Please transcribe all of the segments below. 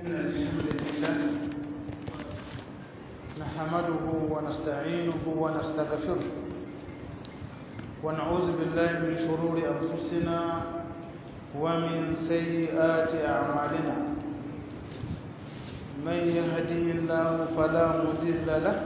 إن الحمد لله نحمده ونستعينه ونستغفره ونعوذ بالله من شرور أنفسنا ومن سيئات أعمالنا من يهده الله فلا مضل له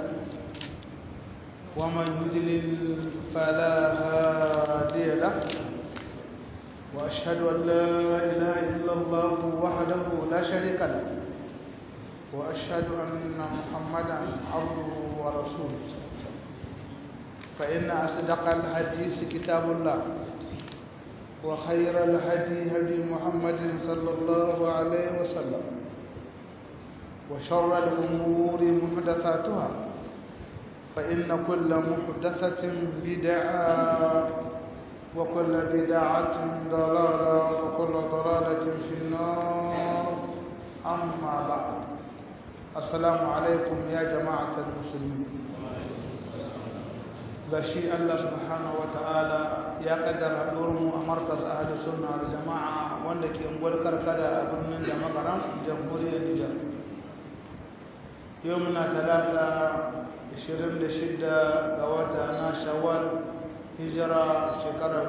ومن يضلل فلا هادي له وأشهد أن لا إله إلا الله وحده لا شريك له وأشهد أن محمدا عبده ورسوله فإن أصدق الحديث كتاب الله وخير الهدي هدي محمد صلى الله عليه وسلم وشر الأمور محدثاتها فإن كل محدثة بدعة وكل بدعة ضلالة وكل ضلالة في النار أما بعد السلام عليكم يا جماعة المسلمين بشي الله سبحانه وتعالى يا قدر دورم مركز أهل السنة والجماعة وانك ينقل كركدا أبنن جمعنا جمهورية النجار يومنا ثلاثة 26 ga wata na shawwal hijira shekarar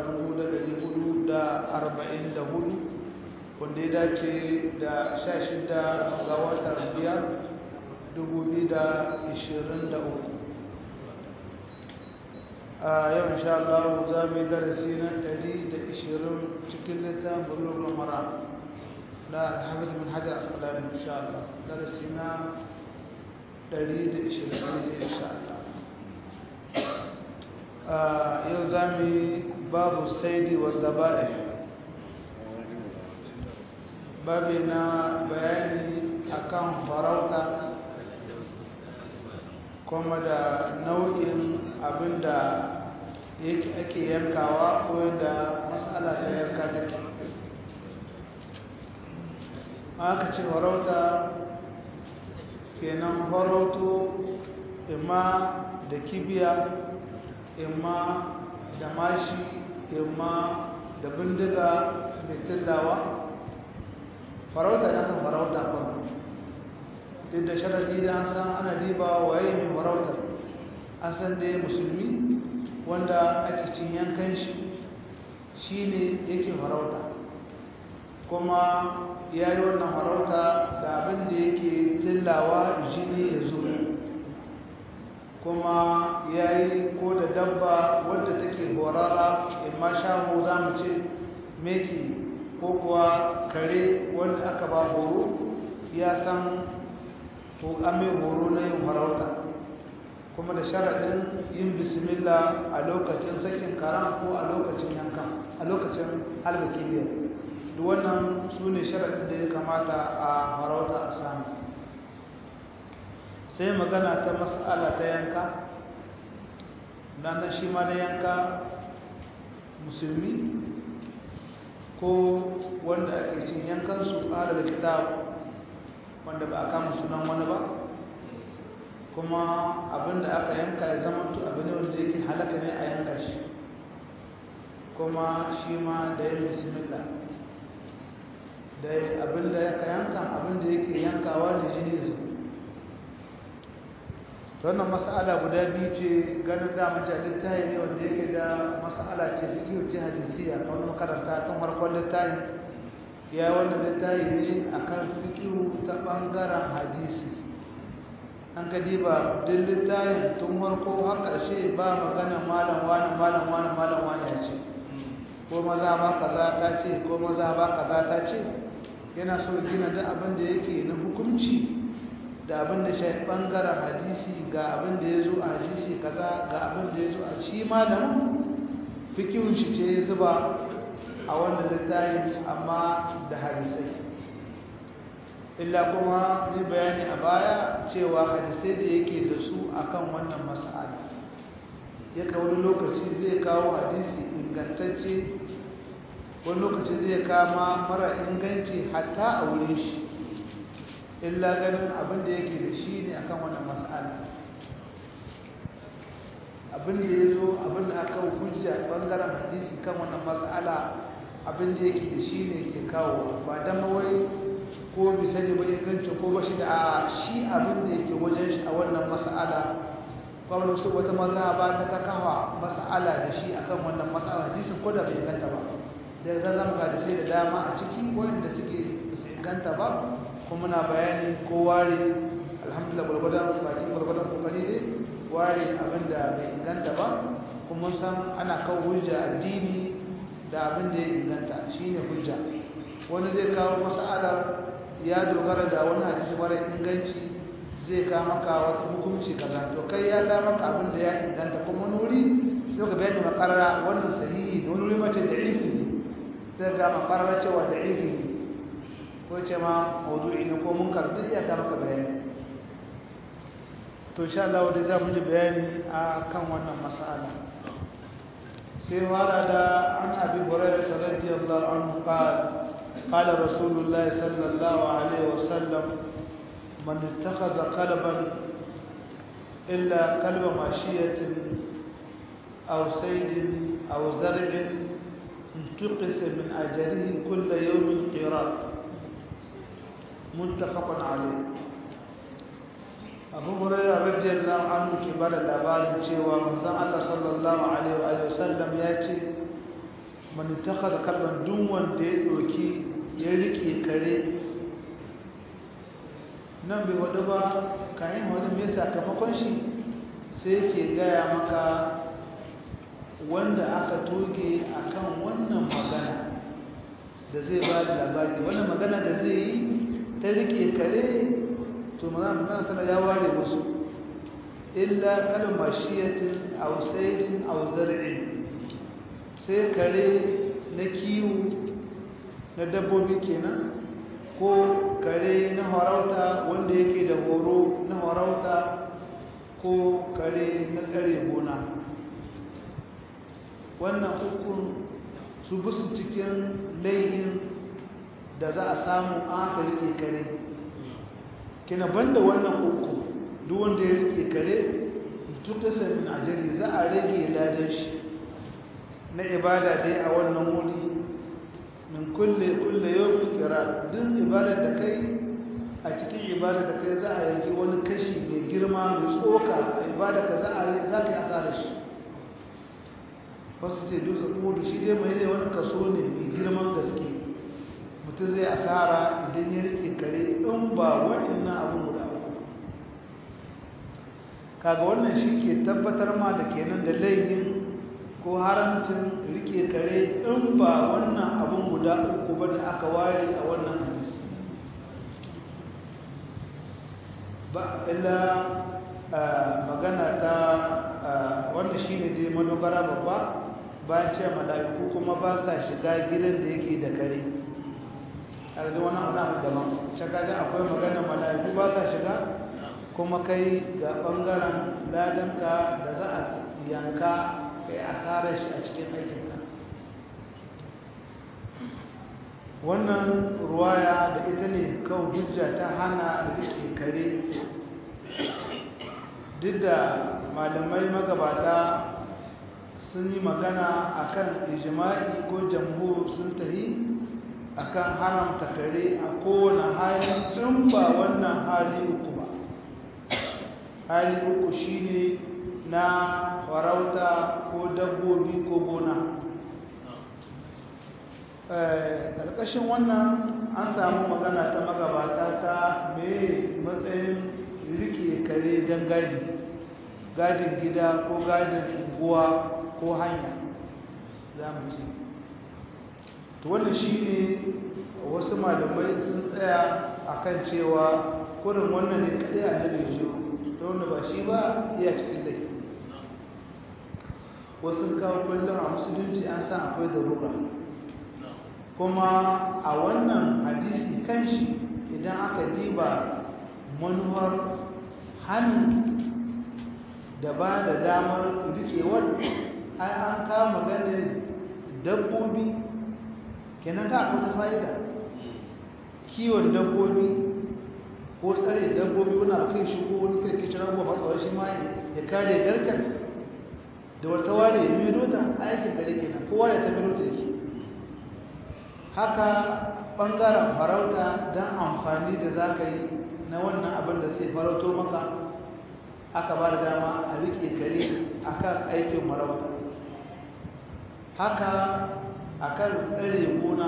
1444 wanda ya dace da 16 ga watan 5 2023 a yau insha Allah za mu yi darasi na 120 cikin littafin bulugul mara na alhamdu bin hajjar asqalani insha Allah darasi na 120 insha Allah yau za mu yi babu saidi wa zaba'i babi na bayani akan farauta kuma da nau'in abinda yake ake yankawa ko yadda matsala ta yanka take aka ce farauta kenan farauto imma da kibiya imma da mashi imma da bindiga mai tillawa farauta da aka farauta farko duk da sharadi da an san ana diba waye mai farauta an san da musulmi wanda ake cin yankan shi shi ne yake farauta kuma ya yi wannan farauta da abin da yake tillawa jini ya zo kuma ya yi ko da dabba wadda take horara imma shago za mu ce meki ko kuwa kare wanda aka ba horo ya san to an mai horo na yin farauta kuma da sharaɗin yin bismillah a lokacin sakin karan ko a lokacin yankan a lokacin halga kibiyar duk wannan su ne sharaɗin da ya kamata a farauta a sami sai magana ta mas'ala ta yanka nan shi ma da yanka musulmi ko wanda ake cin yankansu ƙara da kitab wanda ba a kama sunan wani ba kuma abinda aka yanka ya zama to abin ne wanda yake halaka ne a yanka shi kuma shi ma da yin bismillah da abinda ya yanka abinda yake yankawa da jini zuwa wannan mas'ala guda biyu ce ganin da mace littafi ne wanda yake da mas'ala ce fiqh ce hadisiya kamar makaranta tun farkon littafi ya wannan littafi ne akan fiqh ta bangaren hadisi an ga diba duk littafin tun farko har karshe ba magana malam wani malam wani malam wani ya ce ko maza ba kaza ta ce ko maza ba kaza ta ce yana so gina duk abin da yake na hukunci da abin da shi bangaren hadisi ga abin da ya zo a hadisi kaza ga abin da ya zo a shi malamin fikihun shi ce zuba a wannan littafi amma da hadisai illa kuma ni bayani a baya cewa hadisai da yake da su akan wannan mas'ala yaka wani lokaci zai kawo hadisi ingantacce wani lokaci zai kama mara inganci hatta a wurin shi illa ganin abin da yake da shi ne akan wannan mas'ala abin da ya zo abin da aka hujja bangaren hadisi kan wannan mas'ala abin da yake da shi ne ke kawo ba dan mawai ko bi sani ba ingancin ba shi da a shi abin da yake wajen shi a wannan mas'ala kwallo su wata maza ba ta kakawa mas'ala da shi akan wannan mas'ala hadisin ko da bai inganta ba da za zama ga da sai da dama a ciki wanda suke su inganta ba kuma muna bayani ko ware alhamdulillah gwargwadon baki gwargwadon kokari ne ware abin da bai inganta ba kuma san ana kawo hujja addini da abin da ya inganta shine hujja wani zai kawo mas'alar ya dogara da wani hadisi mara inganci zai ka maka wata hukunci kaza to kai ya ga maka abin da ya inganta kuma wani wuri sai ka bayani makarara wannan sahihi da wani wuri mace da ifi ne sai ga makarara cewa da ifi ne ko ce ma maudu'i ne ko munkar duk ya ka maka bayani to insha Allah dai za mu ji bayani a kan wannan mas'ala sai wara da an abi hurairah radiyallahu anhu qala قال رسول الله صلى الله عليه وسلم من اتخذ كلبا إلا كلب ماشية أو سيد أو زرع انتقص من أجله كل يوم قيراط متفق عليه أبو هريرة رضي الله عنه كبار الأبار شيوا من الله صلى الله عليه وآله وسلم يأتي من اتخذ كلبا دون ديوكي ya rike kare nan bai wadu ba kayan wani mai sakamakon shi sai yake gaya maka wanda aka toge akan wannan magana da zai ba da labari wannan magana da zai yi ta rike kare to magana magana sana ya ware musu illa kalmar shiyatin ausaidin auzar'in sai kare na kiwo na dabbobi kenan ko kare na harauta wanda yake da horo na harauta ko kare na tsare gona wannan hukun su bisu cikin laihin da za a samu aka rike kare kina banda wannan hukun duk wanda ya rike kare duk da samin ajali za a rage ladan shi na ibada dai a wannan wuri min kulle kulle yawmin qira duk ibadar da kai a cikin ibadar da kai za a yanki wani kashi mai girma mai tsoka a ibadar ka za a yi za ka yi asarar shi wasu ce dutse kudu shi dai mai ne wani kaso ne mai girman gaske mutum zai asara idan ya rike kare in ba waɗannan abin guda uku kaga wannan shi ke tabbatar ma da kenan da laifin ko haramcin rike kare in ba wannan abin guda uku ba da aka ware a wannan hadisi ba illa magana ta wanda shi ne dai madogara babba bayan ce mala'iku kuma ba sa shiga gidan da yake da kare a da wani abu daban shakajen akwai magana mala'iku ba sa shiga kuma kai ga ɓangaren ladanka da za a yanka ka yi asarar shi a cikin aikinka wannan ruwaya da ita ne kawo hujja ta hana rike kare duk da malamai magabata sun yi magana akan ijima'i ko jamhur sun tahi akan haramta kare a kowane hali in ba wannan hali uku ba hali uku shine na farauta ko dabbobi ko gona ƙarƙashin wannan an samu magana ta magabata ta mai matsayin rike kare don gadi gadin gida ko gadin unguwa ko hanya za mu ce to wannan shi ne wasu malamai sun tsaya a kan cewa kurin wannan ne kaɗai a nan yanzu ta wanda ba shi ba iya cikin laifi wasu kawo kullum a musulunci an san akwai darura kuma a wannan hadisi kanshi idan aka diba manuwar hannu da ba da damar rikewar ai an kawo maganin dabbobi kenan ta akwai ta fa'ida kiwon dabbobi ko tsare dabbobi wani abu kai shigo wani kai kicin abubuwa matsawar shi ma ya kare garken da wata ware ya mido ta aikin gare kenan kowa da ta mido ta yake haka ɓangaren farauta don amfani da za ka yi na wannan abin da zai farauto maka aka ba da dama a riƙe kare akan aikin marauta haka akan tsare gona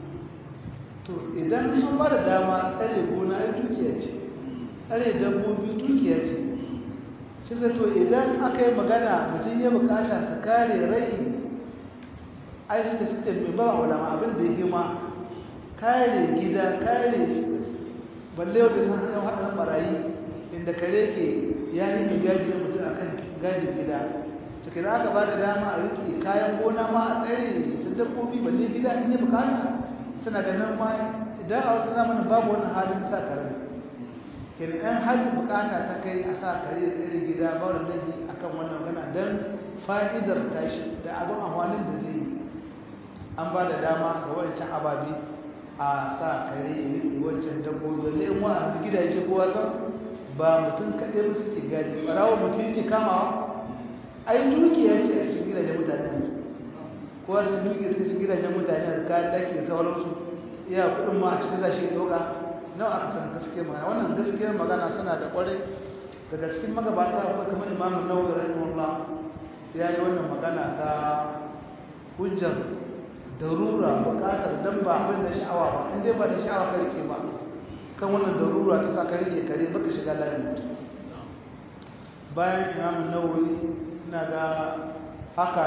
to idan sun ba da dama tsare gona ai dukiya ce tsare dabbobi dukiya ce shi zato idan aka yi magana mutum ya bukata su kare rai ai suka suka mai ba ulama abin da ya ma kare gida kare balle wata san hanyar haɗarin barayi inda kare ke ya yi mai gadi mutum a kan gadin gida cikin aka ba da dama a riƙe kayan gona ma a tsare su dabbobi balle gida in yi bukata suna ganin ma idan a wasu zamanin babu wannan halin sa kare kenan an har bukata ta kai a sa kare da tsere gida ba da lahi akan wannan magana don fa'idar tashi da abin amfanin da zai an ba da dama ga wancan ababe a sa kare ya riƙe wancan dabbobi wanda in wa a gidaje kowa san ba mutum kaɗai ba suke gadi ɓarawo mutum yake kamawa ai dukiya ce a cikin gidajen mutane yanzu kowa sun dukiya su cikin gidajen mutane da kayan ɗaki da sauransu iya kuɗin ma a cikin zashi ya ɗauka nawa aka san gaskiyar magana wannan gaskiyar magana suna da kwarai daga cikin magabata akwai kamar imamu nawawi rahimahullah ya yi wannan magana ta hujjar darura bukatar dan ba abin da sha'awa ba in dai ba da sha'awa ka rike ba kan wannan darura ta sa ka rike kare baka shiga layin mutum bayan imamu nawawi ina ga haka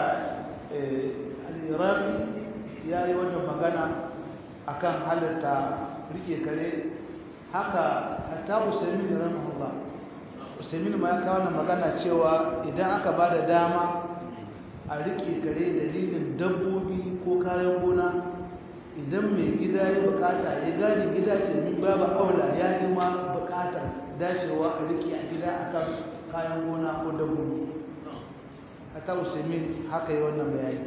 al-iraqi ya yi wannan magana akan halitta rike kare haka hatta usaimin rahimahullah usaimin ma ya kawo wannan magana cewa idan aka ba da dama a rike kare dalilin dabbobi ko kayan gona idan mai gida ya bukata ya gadi gida ce min babu aula ya yi ma bukatar dacewa a rike a gida akan kayan gona ko dabbobi hatta usaimin haka yi wannan bayani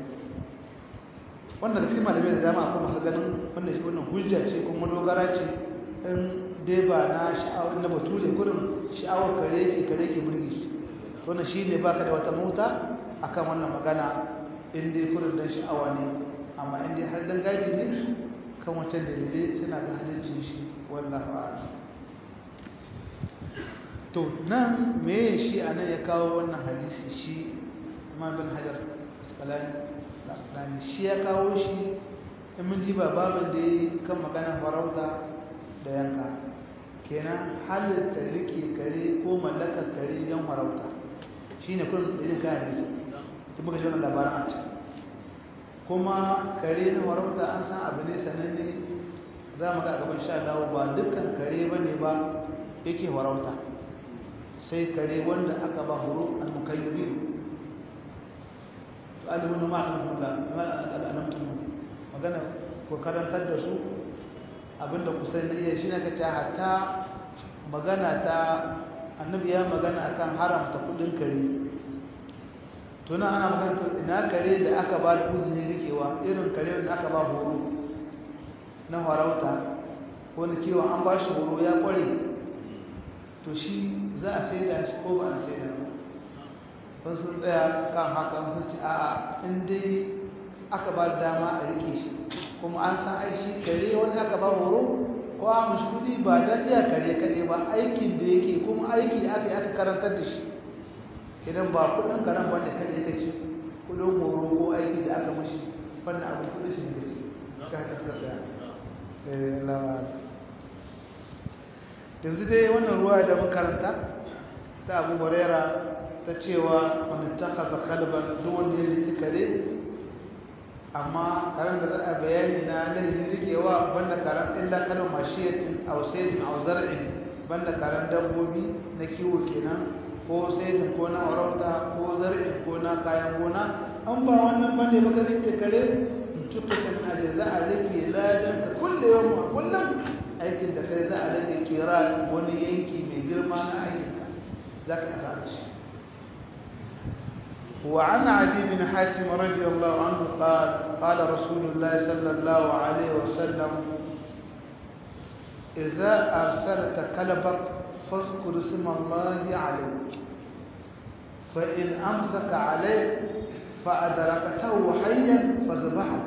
wanda da cikin malamai da dama akwai masu ganin wannan shi wannan hujja ce kuma dogara ce in dai ba na sha'awar na bature kurin sha'awar kare ke kare ke burgi wannan shi ne baka da wata mota akan wannan magana in dai kurin dan sha'awa ne amma in dai har dan gadi ne kan wancan dalilai suna ga haliccin shi wallahu a'lam to nan me shi anan ya kawo wannan hadisi shi Imam bin Hajar Asqalani shi ya kawo shi in mun diba babin da ya kan magana farauta da yanka kenan halitta rike kare ko mallakar kare don farauta shi ne kun da yin kayan rike ta muka shi wannan labarin a ce kuma kare na farauta an san abu ne sananne za mu ga a gaban sha dawo ba dukkan kare ba ne ba yake farauta sai kare wanda aka ba horo al mukayyibin alimin ma'aikata al'alamtun magana ku karantar da su abinda ku sai na iya shi na kaca hatta magana ta annabi ya magana akan haramta kudin kare tuna ana magana ina kare da aka ba da uzuri rikewa irin kare da aka ba horo na farauta wani kiwon an ba shi horo ya kware to shi za a sai da shi ko ba a sai da ba wasu sun tsaya kan haka sun ci a'a in dai aka ba da dama a rike shi kuma an san aishi kare wani aka ba horo ko a mashi kudi ba don iya kare kare ba aikin da yake kuma aiki aka yi aka karantar da shi idan ba kudin karen bane kare ka ci kudin horo ko aiki da aka mashi fannin abu kudin shi da ci ka haka suka tsaya yanzu dai wannan ruwa da makaranta ta abu barera ta cewa wani takaza kalban duk wanda ya rike kare amma karen da za a bayani na laifin rikewa banda karen illa kalmar mashiyatin a wasaidin a zar'in banda karen dabbobi na kiwo kenan ko saidin ko na aurauta ko zar'in ko na kayan gona an ba wannan banda baka rike kare tuka kan aje za a rike ladan ka kulle yau a kullum aikin da kai za a rike kira wani yanki mai girma na aikinka za ka yi shi وعن عدي بن حاتم رضي الله عنه قال قال رسول الله صلى الله عليه وسلم إذا أرسلت كلبك فاذكر اسم الله عليه فإن أمسك عليه فأدركته حيا فذبحه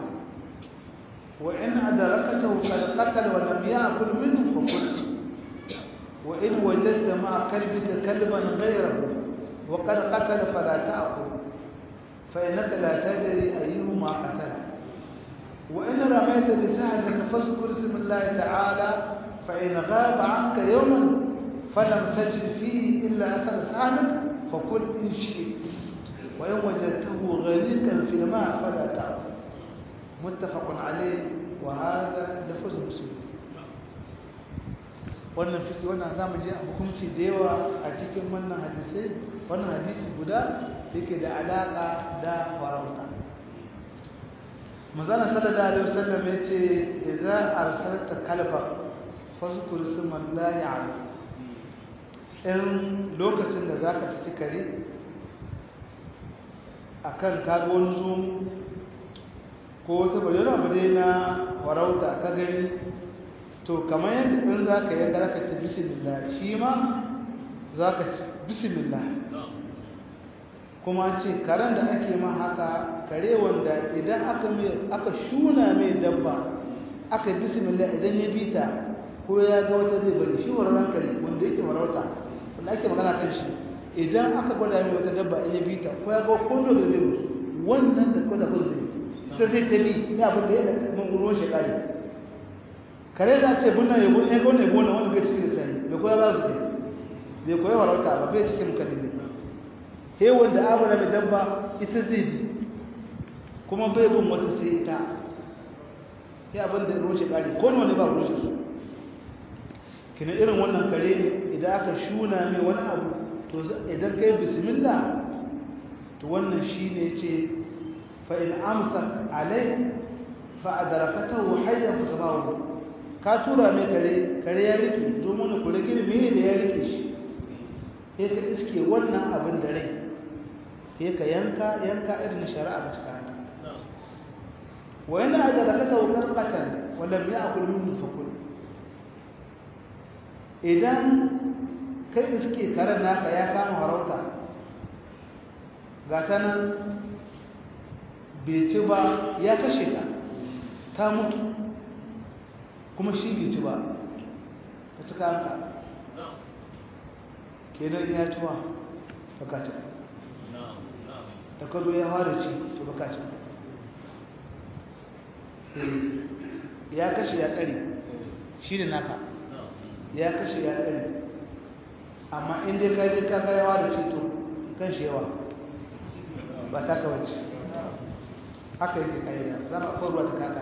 وإن أدركته قد قتل ولم يأكل منه فكل وإن وجدت مع كلبك كلبا غيره وقد قتل فلا تأخذ فإنك لا تدري أيهما قتل وإن رميت بسهمك فاذكر اسم الله تعالى فإن غاب عنك يوما فلم تجد فيه إلا أثر سهمك فكل إن شئت وإن وجدته غريقا في الماء فلا تأخذ متفق عليه وهذا لفظ مسلم wannan fiki wannan zamu je a hukunci da yawa a cikin wannan hadisi wannan hadisi guda yake da alaka da farauta manzana sallallahu alaihi wasallam yace idza arsalta kalba fazkur ismallahi alayhi in lokacin da zaka fiti kare akan kaga wani zoom ko wata bayyana abu dai na farauta ka gani to kamar yadda in za ka yanka za ka ci bismillah shi ma za ka ci bismillah kuma ce karen da ake ma haka kare wanda idan aka aka shuna mai dabba aka bismillah idan ya bita ko ya ga wata bai bari shi wararen kare wanda yake warauta wanda ake magana kan shi idan aka gwada mai wata dabba in ya bita ko ya ga kondo da bai wannan da kwada kun zai ta zai tabi ya abin da ya da ruwan shekari kare da ce bunna ya bunna ya gone gona wanda bai cikin sani bai koya ba su ne bai koya warauta ba bai cikin kalli he wanda abu na mai dabba ita zai bi kuma bai bin wata sai ita sai abin da ruwan shekari ko wani ba ruwan shi kina irin wannan kare idan aka shuna mai wani abu to idan kai bismillah to wannan shine yace fa in amsa alai fa adrakatahu hayyan fatabahu ka tura mai kare kare ya rike zo mana ku rike me da ya rike shi sai ka iske wannan abin da rai sai ka yanka yanka irin shari'a ga cikin wa yana adrakatahu qarqatan wa lam ya'kul minhu fakul idan kai da suke karen naka ya kama harauta ga ta nan bai ci ba ya kashe ta ta mutu kuma shi bai ci ba ka ci kanka kenan ya ci ba baka ci da ka zo ya fara ci to baka ci ya kashe ya tsari shi ne naka ya kashe ya tsari amma inda ka je ka yawa da ceto kan shi yawa ba ta kawace haka yake kayyana za mu akwai ruwa ta kaka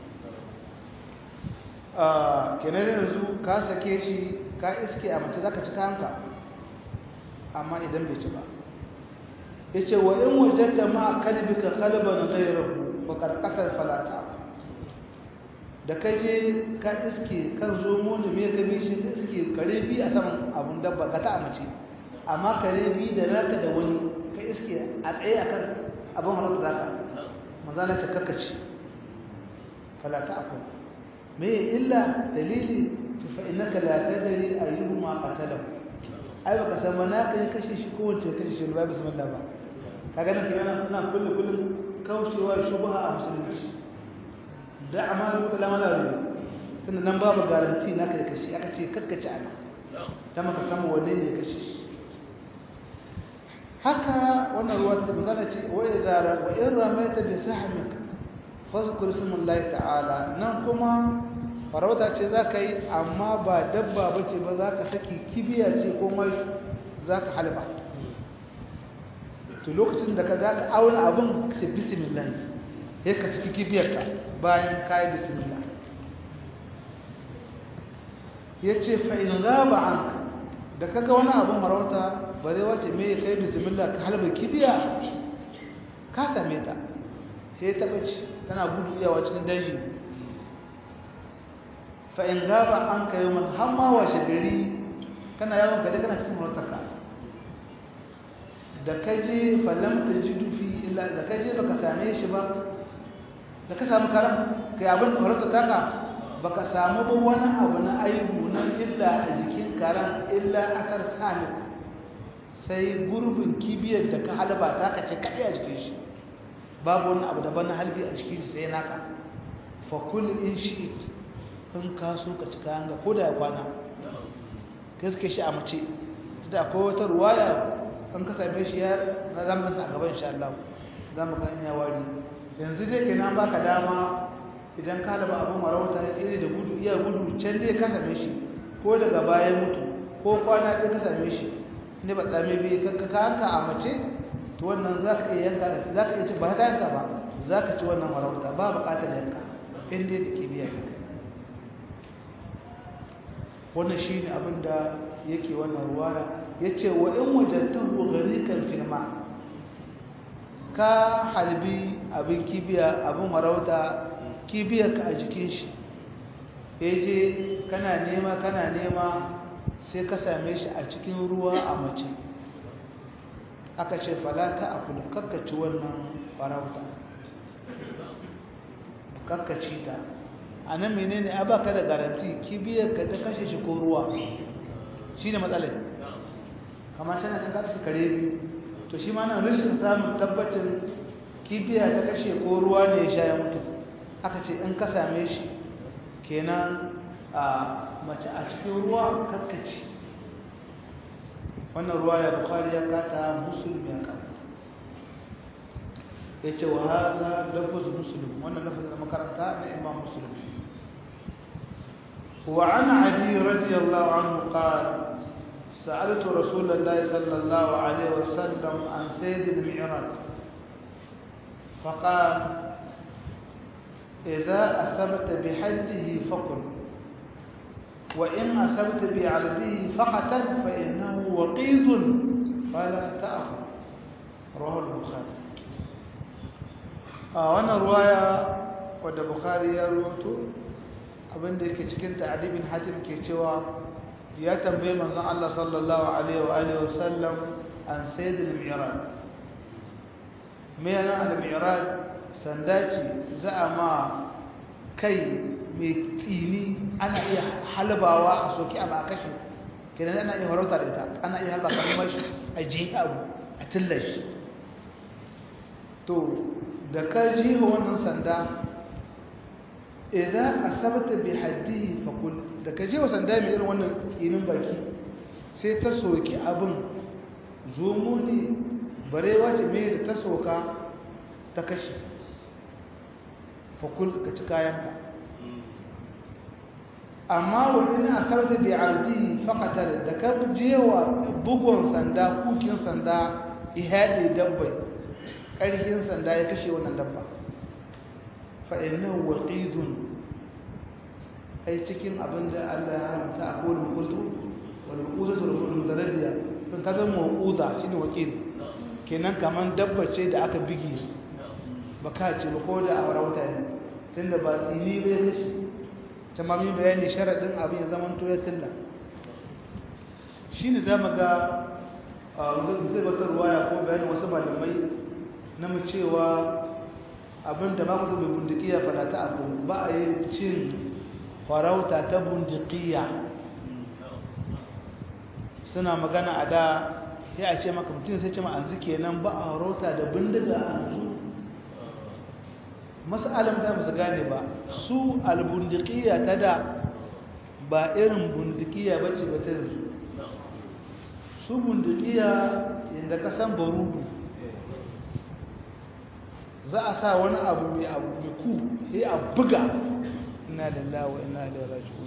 kenan yanzu ka sake shi ka iske a mace za ka ci kanka amma idan bai ci ba ya ce wa in wajen da ma kalbi ka kalban gairar bakar kasar falata da ka je ka iske kan zomo ne mai gabi shi ka iske kare bi a saman abun dabba ka ta mace amma kare bi da naka da wani ka iske a tsaye akan abin halatta zaka mazala ta kakkaci falata akwai me illa dalili ta fa innaka la tadri ayyuhuma qatalahu ai baka san ba naka ya kashe shi ko wace kashe shi ba bismillah ba kaga nan kenan ina kullu kullun kaucewa shubha a musulunci da amalu da lamala tunda nan babu garanti naka da kashe aka ce kakkace ana ta maka samu wanne ne kashe shi haka wannan ruwa ta magana ce wa idza wa in ramaita bi sahmik fazkur ismullahi ta'ala nan kuma farauta ce zaka yi amma ba dabba bace ba zaka saki kibiya ce ko mai zaka halba to lokacin da ka zaka auna abun sai bismillah sai ka saki kibiyarka bayan kai bismillah yace fa in gaba anka da kaga wani abun farauta ba zai wace me kai bismillah ka halba kibiya ka same ta sai ta bace tana gudu yawa cikin daji fa in gaba an ka yi man hamma washe gari kana yawon gari kana cikin martaka da ka je falam ta ji dufi illa da ka je baka same shi ba da ka samu karam kai abin da horata taka baka samu ba wani abu na aibu nan illa a jikin karam illa akar samik sai gurbin kibiyar da ka halba ta ka ce kaɗai a jikin shi babu wani abu daban na halbi a jikin shi sai naka fakul in shi in ka so ka cika hanga ko da ya kwana ka gaske shi a mace da akwai wata ruwaya an ka same shi ya na zamanin a gaban insha Allah za mu ga in ya wari yanzu dai kenan baka dama idan ka laba abin warauta ya tsere da gudu iya gudu can dai ka same shi ko daga baya mutu ko kwana dai ka same shi ne ba tsame bi ka ka hanka a mace to wannan za ka iya yanka da za ka iya ci ba ka yanka ba za ka ci wannan warauta ba buƙatar yanka in dai da kibiya ka kai wannan shi ne abin da yake wannan ruwaya ya ce wa in wajantahu gharikan filma ka halbi abin kibiya abin warauta kibiyarka a jikin shi ya je kana nema kana nema sai ka same shi a cikin ruwa a mace aka ce falata a kula kakkaci wannan farauta kakkaci ta a nan menene a baka da garanti kibiyarka ta kashe shi ko ruwa shi ne matsalai kamar tana kan kasu kare biyu to shi ma nan rashin samun tabbacin kibiya ta kashe ko ruwa ne ya sha ya mutu aka ce in ka same shi kenan a mace a cikin ruwa kakkaci wannan ruwa ya bukari ya kata musulmi ya kata ya ce wa haza lafaz musulmi wannan lafaz da makaranta na imam musulmi وعن عدي رضي الله عنه قال سألت رسول الله صلى الله عليه وسلم عن سيد المعراج فقال إذا أصبت بحجه فقل وإن أصبت بعرضه فقتل فإنه وقيد فلا تأخذ رواه البخاري آه وانا رواية wadda bukari ya rubuto abinda yake cikin ta'adibin hatim ke cewa ya tambaye manzon Allah sallallahu alaihi wa alihi wasallam an sayyid al-mi'raj me yana al-mi'raj sanda ce za a ma kai mai tsini ana iya halbawa a soki a ba kashe kenan ana iya farauta da ita ana iya halba kalmar shi a ji abu a tillashi to da ka ji wannan sanda idan asabta bi haddihi faqul da ka ji wa sanda mai irin wannan tsinin baki sai ta soki abin zomo ne barewa ce mai da ta soka ta kashe fakul ka ci kayanka amma wani a sarta bi ardi faqatar da ka jewa bugun sanda kukin sanda ihadi dabbai ƙarfin sanda ya kashe wannan dabba fa innahu waqizun ai cikin abin da Allah ya haramta a kowane kultu wal uquzatu rasul mutaradiya don ka zama uquza shine waqiz kenan kaman dabba ce da aka bigi ba ka ce ba ko da a rauta ne tunda ba tsini bai kashi tamami bayani sharaɗin abin ya zama to ya tilla shi ne za mu ga zai wata ruwaya ko bayanin wasu malamai na mu cewa abin da ba ku bai bundikiya fada ta abu ba a yi cin farauta ta bundikiya suna magana a da ya a ce maka mutum sai ce ma an zike nan ba a farauta da bindiga a yanzu mas'alan da ba su gane ba su albundikiya ta da ba irin bundikiya ba ce ba ta yanzu su bundikiya inda kasan barudu za a sa wani abu mai abu mai ku sai a buga ina lillahi wa ina ilaihi raji'un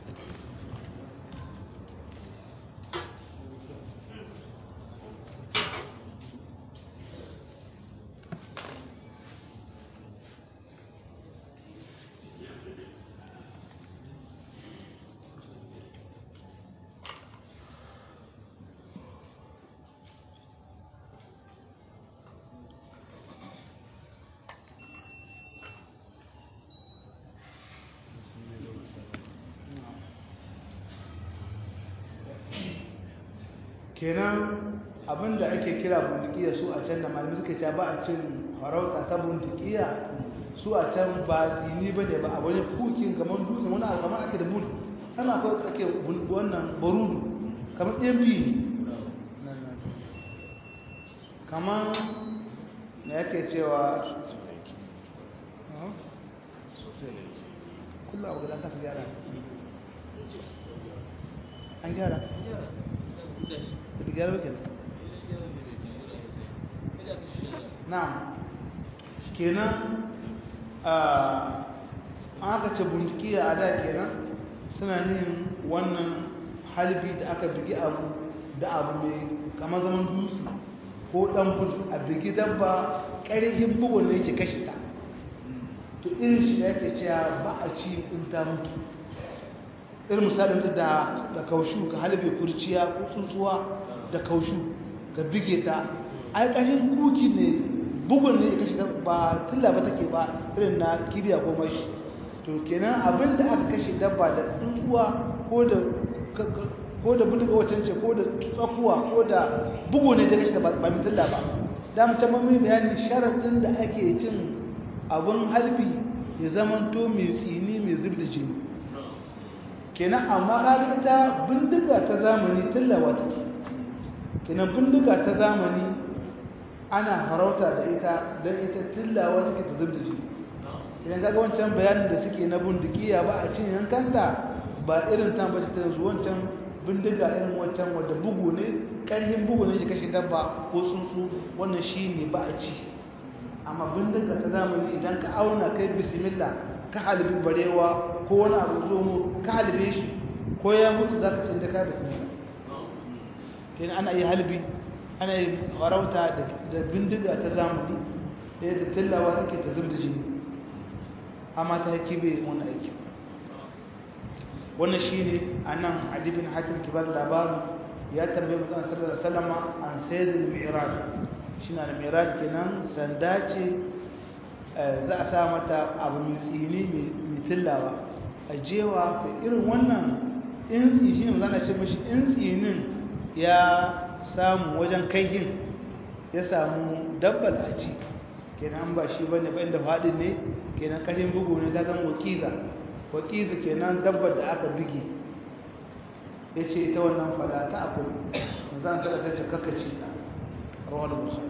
kenan abinda ake kira bundikiya su a can da malami suka ce ba a cin farauta ta bundikiya su a can ba tsini ba ne ba a wani kukin kamar dutsen wani alkamar ake da budu ana akwai ake wannan barudu kamar ɗan biyu ne kamar na yake cewa kullum abu da kasa gyara an gyara ta gyara ba kenan na'am kenan an aka ce bincike a da kenan suna yin wannan halbi da aka bigi abu da abu mai kamar zaman dutse ko dan bus a bigi dabba ƙarfin bugun da yake kashe ta to irin shi da yake cewa ba a ci in ta mutu irin misalin da da kaushu ka halbe kurciya ko tsuntsuwa da kaushu ka bige ta ai ƙarfin kuki ne bugun ne ya kashe ta ba tilla ba take ba irin na kibiya ko mashi to kenan abin da aka kashe dabba da tsuntsuwa ko da ko da bulga wacan ce ko da tsakuwa ko da bugu ne ta kashe ta ba mai tilla ba da mutum mai bayani sharaɗin da ake cin abin halbi ya zamanto mai tsini mai zub da jini kenan amma ƙari ita bindiga ta zamani tillawa take kenan bindiga ta zamani ana farauta da ita don ita tillawa take ta zub da jini idan kaga wancan bayanin da suke na bindigiya ba a cin yankanta ba irin ta bace ta yanzu wancan bindiga irin wancan wadda bugu ne ƙarfin bugu ne ya kashe dabba ko tsuntsu wannan shi ne ba a ci amma bindiga ta zamani idan ka auna kai bismillah ka halibi barewa ko wani abu zo mu ka halibe shi ko ya mutu za ka canza ka bismillah kenan ana iya halibi ana yi farauta da bindiga ta zamani da yadda tillawa take ta zub da jini amma ta haƙi bai wani aiki wannan shi ne a nan adibin hakim kibar labaru ya tambaye mutum sallallahu alaihi wasallam an sayyidul mi'raj shi na da mi'raj kenan sanda ce za a sa mata abu mai tsini mai tillawa a jewa da irin wannan insi shi ne zana ce mashi insinin ya samu wajen kaihin ya samu dabbal a ci kenan ba shi bane ba inda faɗin ne kenan ƙarfin bugu ne ta zan wakiza wakiza kenan dabbar da aka bige ya ce ita wannan fada ta akwai zan sada sai kakaci ta rawar bukhari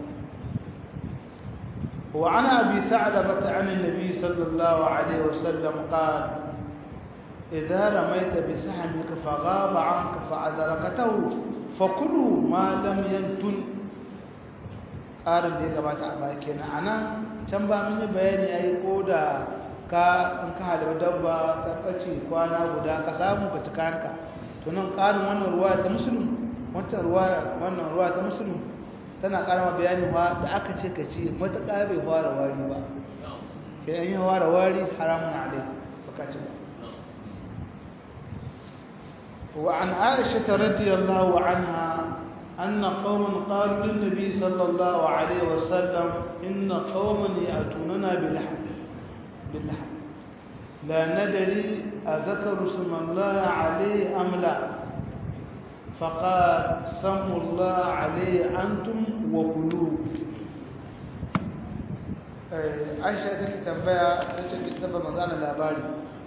وعن أبي ثعلبة عن النبي صلى الله عليه وسلم قال إذا رميت بسهمك فغاب عنك فأدركته فكله ما لم ينتن ƙarin da ya gabata a baki na ana can ba mun yi bayani a yi ko da ka in ka halar dabba ka kace kwana guda ka samu ka ci kayanka to nan ƙarin wannan ruwa ta musulun wancan ruwa wannan ruwa ta musulun tana ƙara ma bayani wa da aka ce ka ci matuƙa bai fara wari ba ke an yi fara wari haramun alai baka ci ba وعن عائشة رضي الله عنها أن قوم قالوا للنبي صلى الله عليه وسلم إن قوما يأتوننا بلحم باللحم لا ندري أذكر اسم الله عليه أم لا فقال سموا الله عليه أنتم وكلوه aisha take tambaya ta ce taba manzana labari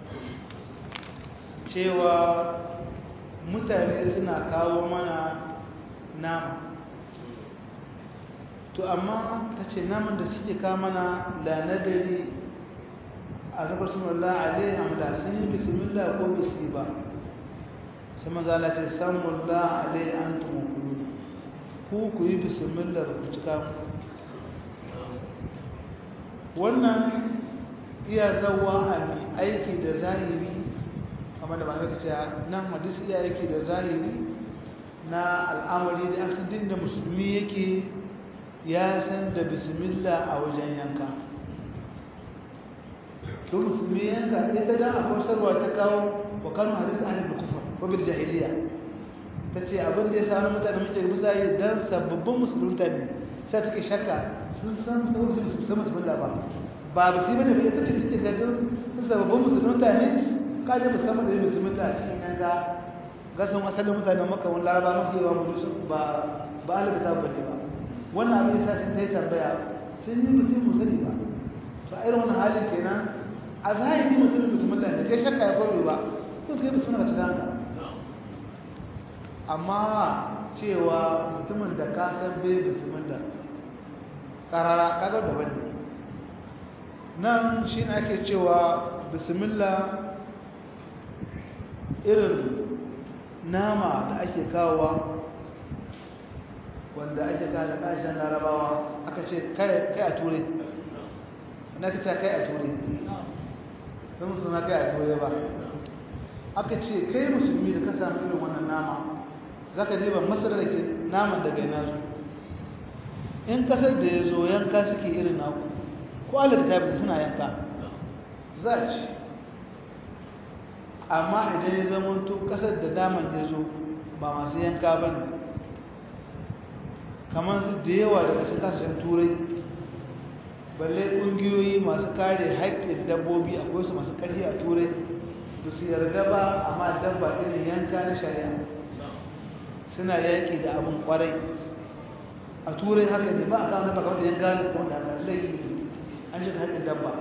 cewa mutane suna kawo mana nama to amma ta ce naman da suke kamana la nadari a zakar sunallah alaihi amla sun yi bismillah ko bisi ba sai maza Allah ce samullah alaihi an tumukulu ku ku yi bismillah ku cika wannan iya zawa a mai aiki da zahiri kamar da ba na cewa nan hadisi iya aiki da zahiri na al'amari da asidin da musulmi yake ya san da bismillah a wajen yanka to musulmi yanka ita da a kwasarwa ta kawo wa kanu hadisi ahli da kufa ko bil jahiliya ta ce abin da ya sa wani mutane muke bisa yi don sababbin musulunta ne sai take shakka sun san sun san bismillah ba ba ba su bane ba ita ce suke gadin sun sababbin musulunta ne kaje musamman da bismillah a cikin yanka gasan asalin mutanen maka wani laraba mafi yawa mu su ba ba alaka ta bace ba wannan abin yasa sun ta yi tambaya sun yi musu mu sani ba to a irin wannan halin kenan a zahiri mutum bismillah ne kai shakka ya koyo ba ko kai bismillah ka cika amma cewa mutumin da ka san bai bismillah karara kaga daban ne nan shi ne ake cewa bismillah irin nama da ake kawowa wanda ake kawo da ƙasashen larabawa aka ce kai a ture na ka ce kai a ture sun suna kai a ture ba aka ce kai musulmi da ka samu irin wannan nama za ka diba masar da ke naman daga yana zo in kasar da ya zo yanka suke irin naku ko alaka tabi suna yanka za a ci amma idan ya zama to kasar da naman ya zo ba masu yanka ba ne kamar da yawa daga cikin kasashen turai balle ƙungiyoyi masu kare haƙƙin dabbobi akwai su masu ƙarfi a turai da su yarda ba amma dabba irin yanka na shari'a suna yaƙi da abin ƙwarai a turai haka ne ba a kawo dabba kamar da yanka da kuma da haka zai an shiga haƙƙin dabba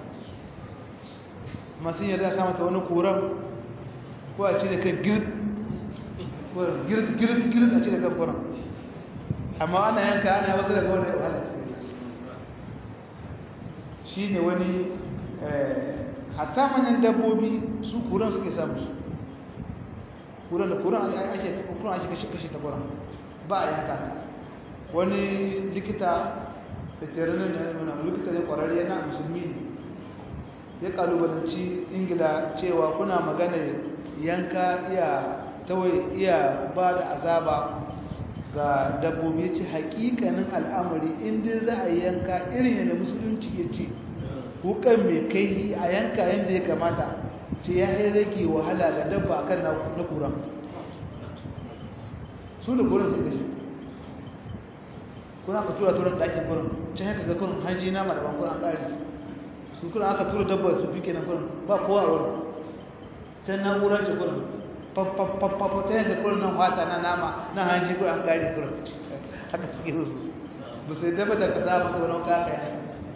masu yarda sa mata wani koran ko a ce da kan girt girt girt girt a ce da kan koran amma ana yanka ana wasu daga wani wahala shi ne wani hatta manyan dabbobi su kuran suke samu su kuran da kuran ake kuran ake kashe kashe ta kuran ba a yanka wani likita veterinarian ne nuna likita ne kwararre yana musulmi ne ya kalubalanci ingila cewa kuna magana yanka iya tawai iya ba da azaba ga dabbobi ce hakikanin al'amari inda za a yanka irin yadda musulunci ya ce wukan mai kai a yanka yadda ya kamata ce ya yi rage wahala ga dabba kan na kuran su da kuran sai gashi kuna ka tura turan ɗakin kuran can haka ga kuran hanji na malaman kuran ƙari su kuran aka tura dabba su fi kenan kuran ba kowa a wurin can na'urar ce kuran fafafafafa ta yanka kurin nan fata na nama na hanji kurin an kare kurin haka suke su ba sai daba da kaza ba wani kaka ya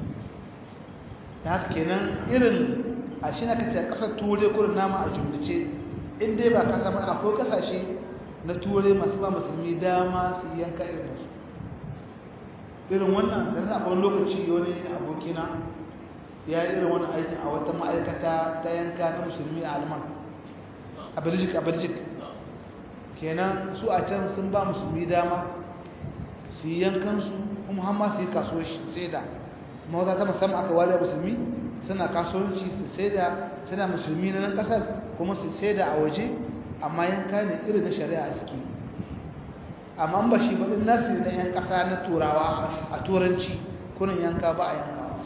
ta haka kenan irin a shi na kace kasar ture kurin nama a jumlace in dai ba kasa ba akwai kasashe na ture masu ba musulmi dama su yanka irin su irin wannan da na wani lokaci wani abokina ya yi irin wani aikin a wata ma'aikata ta yanka na musulmi a alman a belgic a belgic kenan su a can sun ba musulmi dama su yi yankansu kuma hamma su yi kasuwar sai da mawata ta musamman aka ware musulmi suna kasuwanci su sai da suna musulmi na nan kasar kuma su sai da a waje amma yanka ne irin na shari'a a suke amma ba shi ba in nasu na yan kasa na turawa a turanci kunin yanka ba a yankawa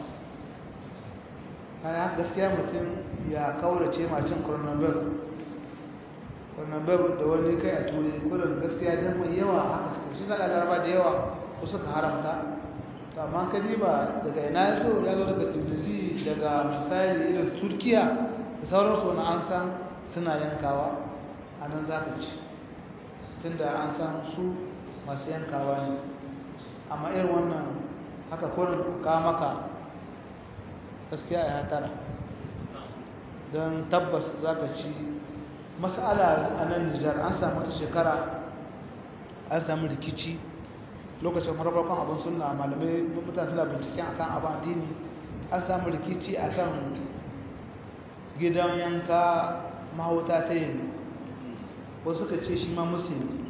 kaya gaskiya mutum ya kaurace macin coronavirus coronavirus da wani kai a turai kurin gaskiya don mai yawa haka suka shi zaga laraba da yawa ko suka haramta amma ka ba daga ina ya zo ya zo daga tunisi daga misali irin turkiya da sauransu wani an san suna yankawa a nan za ka ci tunda an san su masu yankawa ne amma irin wannan haka kurin ka maka gaskiya ya tara don tabbas za ka ci masala a nan nijar an samu wata shekara an samu rikici lokacin farfarkon abin suna malamai mutane suna binciken akan abin addini an samu rikici akan gidan yanka mahauta ta yin wasu suka ce shi ma musulmi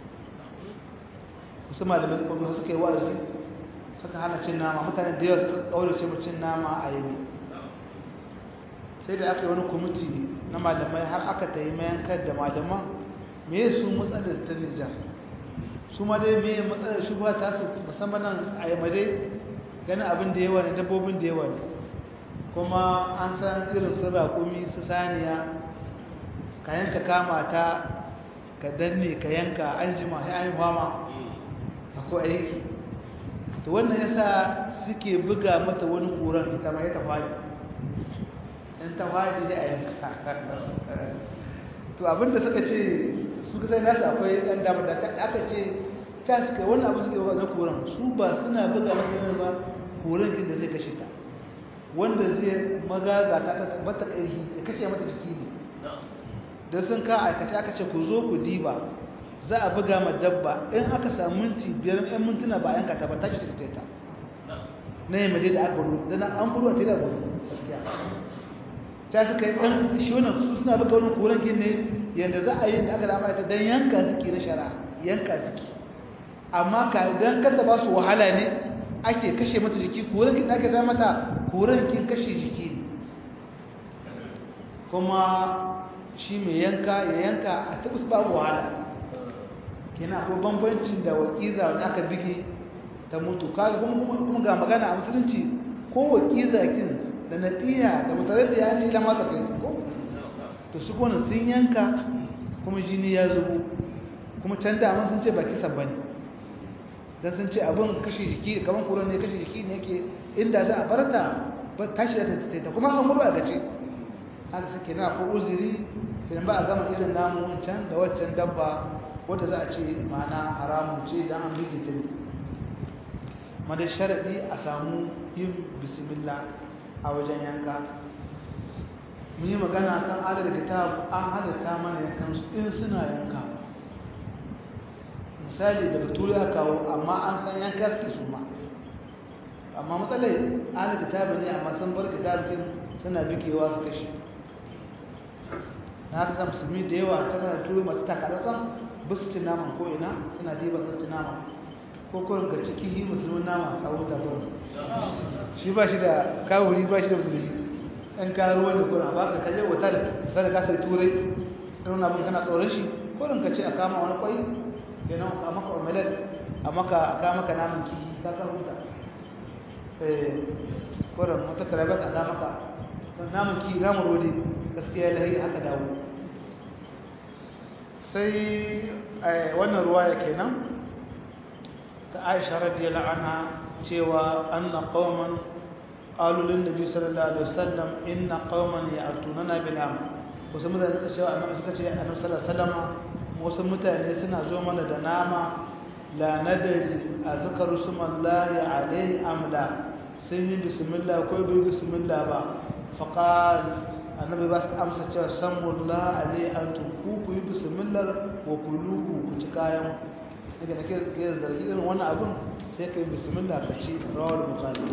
wasu malamai suka zo suka yi wa'azi suka hana cin nama mutane da yawa suka kaurace mu cin nama a yau sai da aka yi wani kwamiti na malamai har aka ta yi mayankar da malaman me su matsalar ta nijar su ma dai me matsalar shi ba ta su musamman nan a yi made ganin abin da yawa ne dabbobin da yawa ne kuma an san irin su raƙumi su saniya ka yanka kama ta ka danne ka yanka an jima ya yi fama akwai aiki to wannan yasa suke buga mata wani ƙuran ita ma ya ta faɗi in ta faɗi da a yanka to abinda suka ce su kasai nasu akwai ɗan damar da aka ce ta suka wannan abu suke na ƙuran su ba suna buga mata yana ba ƙuran shi da zai kashe ta wanda zai magaga ta ta mata ƙarfi ya kashe mata jiki ne da sun ka aikace aka ce ku zo ku diba za a buga ma dabba in aka samu minti biyar ɗan mintuna ba yanka ta ba ta shi ta na yi maje da aka gudu da na an gudu a tela gudu gaskiya ta suka yi ɗan shi wannan su suna buga wani koren kin ne yadda za a yi da aka dama ita don yanka suke na shara yanka suke amma ka don kasa ba su wahala ne ake kashe mata jiki kurin kin ake zama mata kurin kin kashe jiki ne kuma shi mai yanka ya yanka a tabbas babu wahala kina ko bambancin da wakiza wanda aka bige ta mutu kaga kuma kuma ga magana a musulunci ko wakiza kin da natiya da mutare da ya ce ila ma kai ko to su gona sun yanka kuma jini ya zubo kuma can da mun sun ce baki sabban dan sun ce abin kashe jiki kaman kuran ne kashe jiki ne yake inda za a barta ba tashi da ta kuma an murwa gace an sake na ko uzuri kin ba a gama irin namu wancan da waccan dabba wanda za a ce ma'ana haramun ce dan an bige ta ma da sharadi a samu yin bismillah a wajen yanka mun yi magana kan adada kitab an halatta mana yankan su in suna yanka misali daga turai aka kawo amma an san yanka suke su ma amma matsalai adada kitab ne amma sun bar kitabin suna bikewa su kashe na haka musulmi da yawa ta kana turai masu takalatsan ba su ci naman ko ina suna diban su ci naman ko kurin ga ciki yi musulmin nama kawo ta kurin shi ba shi da kawuri ba shi da musulmi ɗan karuwa da kuna ba ka kaje wata da ta da kasar turai ɗan abin kana tsoron shi kurin ka ce a kama wani kwai ya nan a maka omelet a maka a kama ka namun kihi ka kan huta kurin wata karabar a kama ka namun kihi namun rodi gaskiya lahi haka dawo sai wannan ruwa ya kenan ta aisha radiyallahu anha cewa anna qauman qalu lin nabi sallallahu alaihi wasallam inna qauman ya'tunana bil am wasu mutane suka cewa annabi suka ce annabi sallallahu alaihi wasallam wasu mutane suna zo mana da nama la nadari azkaru sumallahi alaihi amla sun yi bismillah ko bai bismillah ba faqal annabi ba su amsa cewa samullah alaihi antum ku ku yi bismillah wa kuluhu ku ci kayan daga nake ga zargi irin wannan abun sai kai bismillah ka ci rawal bukhari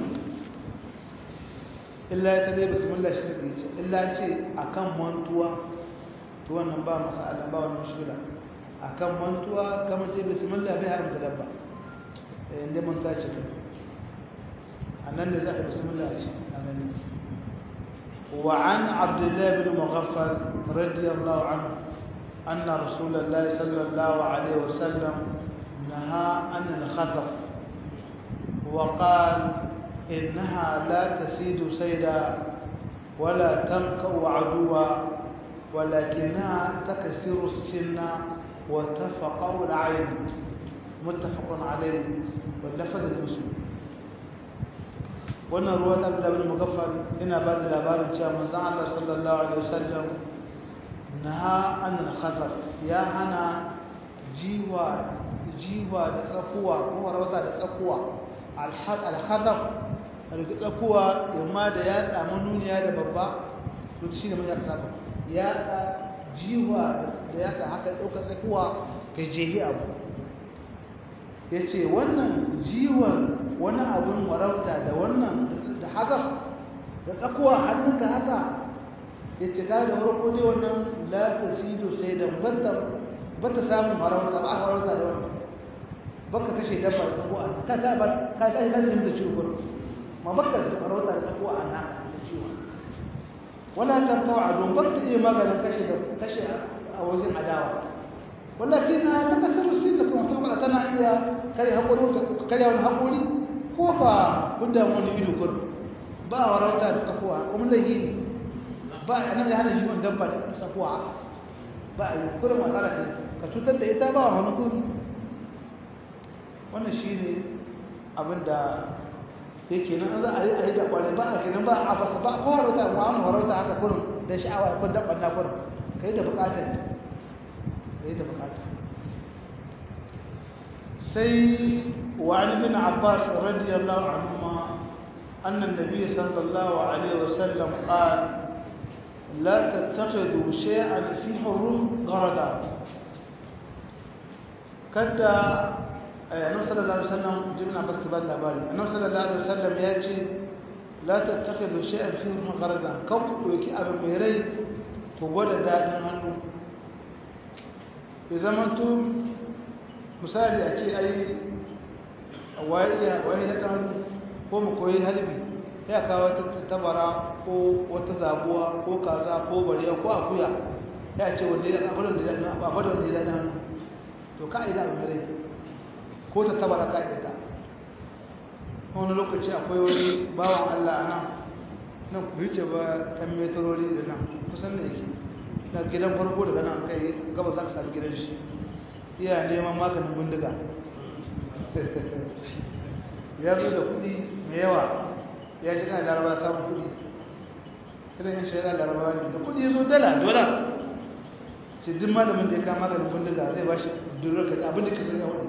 illa ta dai bismillah shi ne ce illa ce akan mantuwa to wannan ba masala ba wannan mushkila akan mantuwa kamar ce bismillah bai haramta dabba eh inda mun ta ce annan ne za ka bismillah a ce annan ne وعن عبد الله بن مغفل رضي الله عنه أن رسول الله صلى الله عليه وسلم نهى عن الخطف وقال إنها لا تسيد سيدا ولا تنكأ عدوا ولكنها تكسر السن وتفقر العين متفق عليه واللفظ المسلم wannan ruwa ta da bin mugaffal ina ba da labarin cewa manzon Allah sallallahu alaihi wasallam naha an al-khazaf ya hana jiwa jiwa da tsakuwa ko rawata da tsakuwa al-khazaf alƙi tsakuwa yamma da ya tsamu nuniya da babba to shi ne mai saba ya tsa jiwa da ya tsa haka ɗauka tsakuwa ka jehi abu ya ce wannan jiwon wani abun warauta da wannan da hazaf da tsakuwa hannunka haka ya ce ta da farko dai wannan la ta sido sai da bata samun warauta ba a warauta da wannan baka kashe dabba da tsakuwa ka ta ba ka ta yi lalin da ciwo ma baka warauta da tsakuwa a nan da ciwo wala ta kawo a don baka iya maganin kashe da kashe a wajen adawa walakin ta kasar sinna kuma kuma tana iya kare haƙuri kare wani haƙuri ko ba kunda wani ido kur ba warauta da tsakuwa kuma lahi ne ba a nan da hana shi wani dabba da tsakuwa ba a yi kurin matsala ne ka cutar da ita ba wani kuri wannan shi ne abinda yake nan za a yi a yi da kwarai ba a kenan ba a basa ba ko warauta ma wani warauta haka kurin da sha'awa ko dabban na kurin ka yi da bukatar ka yi da bukatar سي وعن ابن عباس رضي الله عنهما أن النبي صلى الله عليه وسلم قال لا تتخذوا شيئا في حروف غردا كدا النبي صلى الله عليه وسلم جبنا بس كبار لبالي النبي صلى الله عليه وسلم يأتي لا تتخذوا شيئا في حروف غردا كوكو يكي أبو ميري فقود دادن هنو ya zama to misali a ce ai waye da hannu ko mu koyi halbi ya kawo wata tabara ko wata zabuwa ko kaza ko bariya ko akuya ya ce wanda ya abin da ya abin da ya da hannu to ka ida abin rai ko ta tabara ka ida wani lokaci akwai wani bawan Allah a nan nan ku wuce ba ɗan metrori da nan kusan da yake na gidan farko daga nan kai gaba za ka sami gidan shi iya neman maganin bindiga ya zo da kuɗi mai yawa ya ji kan laraba samun kuɗi irin yin shaidan laraba ne da kuɗi ya zo dala dola ce duk malamin da ya kama maganin bindiga zai ba shi durar ka abin da ka sai yawon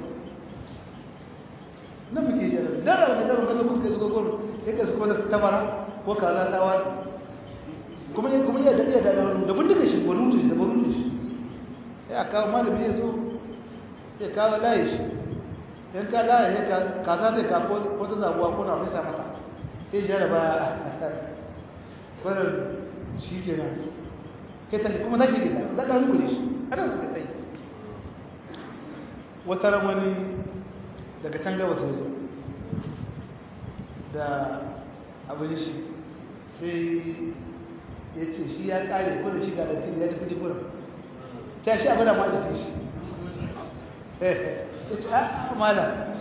na muke shi dala da dala ka zo kuka zuwa gwamnati ya ka zuwa tabara ko kaza ta wani kuma ne kuma ya da iya da da bindiga shi barutu da barutu shi ya kawo malami ya zo ya kawo layi shi in ka layi ya kaza zai ka ko ta zabuwa ko na fesa mata sai shi da baya kwanar shi ke nan kai tashi kuma zaki gida za ka hankuli shi ana su kai wata ramani daga can gaba sai zo da abin shi sai ya ce shi ya kare kuna shi ga ɗarfi ya ci kudi kuna ta shi abin da ma jikin shi ya ce a mala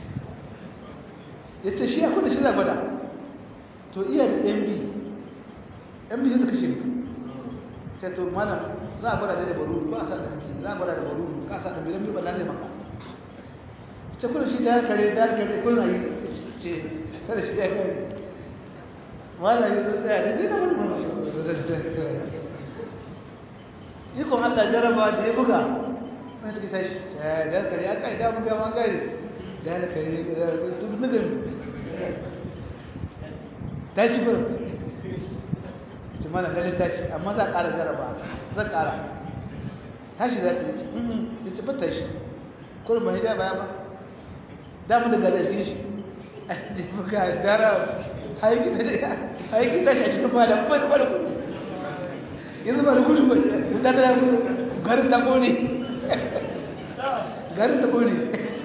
ya ce shi ya kuna shi gwada to iya da mb mb ya ta kashe mutum sai to mana za a gwada da baru ba a sa da mutum za a gwada da baru ka sa da mb ba lalai maka ce kuna shi da ya kare da ya kare kuna yi ce kada shi da ya kare wala yi tsaya da zai na wani mamaye ikon allah jaraba da ya buga wani take tashi da kare ya kai da buga man gari da ya kare da tun nugin ta ci fura ce mana ganin ta ci amma za a ƙara jaraba za a ƙara tashi za ta yi ci ya ci fata shi kurin ba hijaba ya ba damu da gada shi a yi buga dara haiki ta shi a cikin falon kuma ta kwallo yanzu ba da gudu ba ta ta garin ta kone garin ta kone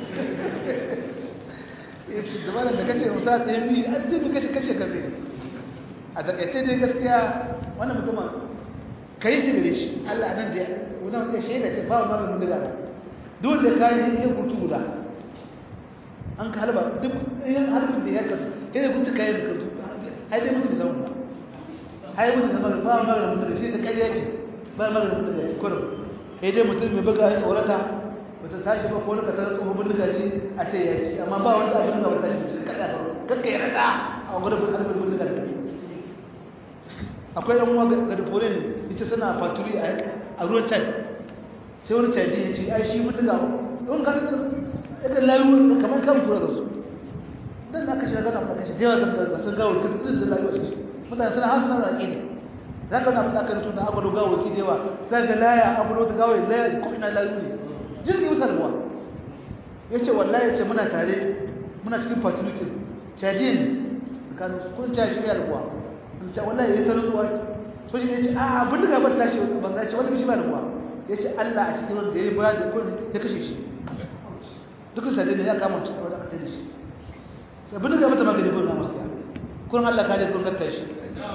ya ce zama da kace musa ta yi biyu an zai kashe kashe kashe a takaice dai gaskiya wannan mutumin ka yi shi gare shi allah nan da wani wani shaida ce ba wani wani daga duk da kayan yin hutu guda an ka halba duk yin halbin da ya kasu sai da kusa kayan da kasu ai dai mutum zama ba ai mutum zama ba ma magana mutum shi da kariya ce ba magana mutum da ce kurum sai dai mutum mai buga ya tsorata bata tashi ba ko ka tarar tsohon bindiga ce a ce ya ci amma ba wanda abin da ba tashi mutum kada ka kakka ya rada a gurin alfin bindiga da akwai ɗan uwa ga dafore ne ita suna faturi a ruwan chad sai wani chadi ya ce ai shi bindiga wani kasa daga layu kamar kan kura da su dan aka shiga gana aka shiga yawa da sun gawo ta sun da layu a ciki mutane suna hasu na raƙi ne za ka na fita kan tuna abu gawo ki da yawa za ka laya abu ta gawo laya ko ina layu ne jirgin musa da ruwa ya ce wallahi ya ce muna tare muna cikin fatulukin cajin tsakanin kun ca shi ya ruwa in ce wallahi ya ta rutsuwa so shi ne ya ce a abin da gabar tashi ban za ce wani shi ba da ruwa ya ce allah a cikin wanda ya ba da kun ya kashe shi dukkan sadai ne ya kama ta wadda aka tare shi sai bin ga mata magani gurin masu ta kurin Allah kare gurin kakka shi